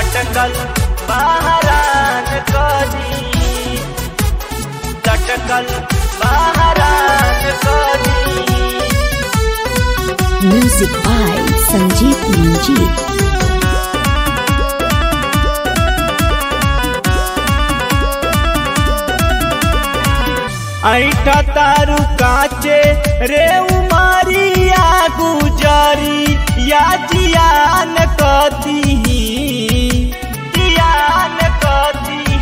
लटकल बहरान कदी लटकल बहरान कदी Music by Sanjeev Manjeet. ऐठा तारू काचे रे उमारिया गुजरी या जियान कदी जियान कदी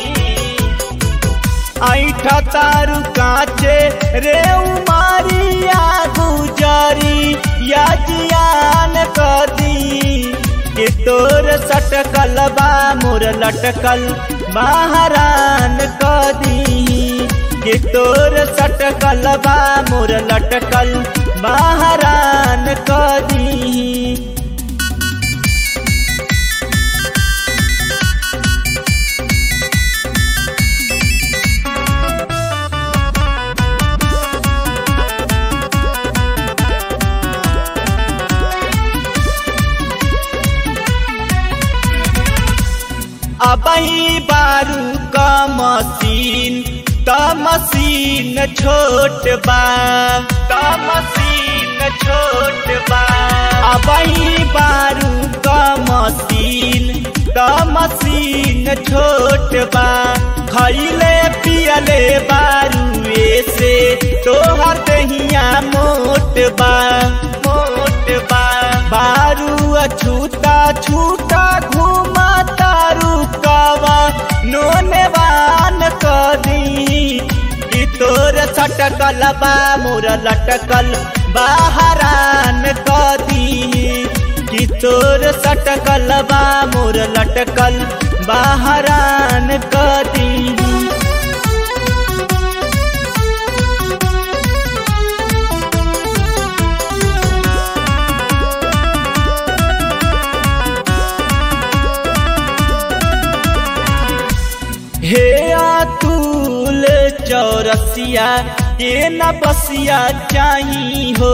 ऐठा तारू काचे रे उमारिया गुजरी या जियान कदी के तोर सटकल बा मोर लटकल बहरान कदी के तोर सटकल बा मोर लटकल बहरान कदी अबही बारू का मशीन त मशीन छोट बा त मशीन छोट बा अबही बारू का मशीन त मशीन छोट बा खैले पियले बारू से तोहर दहिया मोट बा मोट बा बारू छूटा छूटा घूमा तारू कावा नोनेवान कदी कि तोर सटकल बा मोर लटकल बाहरान कदी कि तोर सटकल बा मोर लटकल बाहरान कदी हे अतुल चौरसिया के न बसिया चाही हो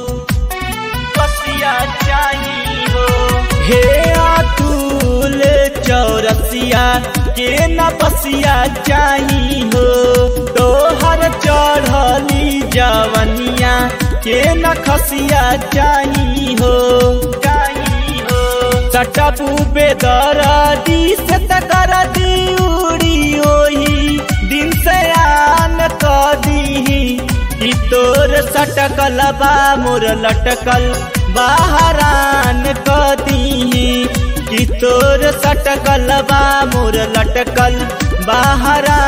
बसिया चाही हो हे अतुल चौरसिया के न बसिया चाही हो तोहर चढ़ली जवनिया के न खसिया चाही हो चाही हो सटबू बेदरदी से तकर दी उड़ी ओही दिन से आन कदी कि तोर सटकल बा मोर लटकल बाहरान कदी कि तोर सटकल बा मोर लटकल बाहरान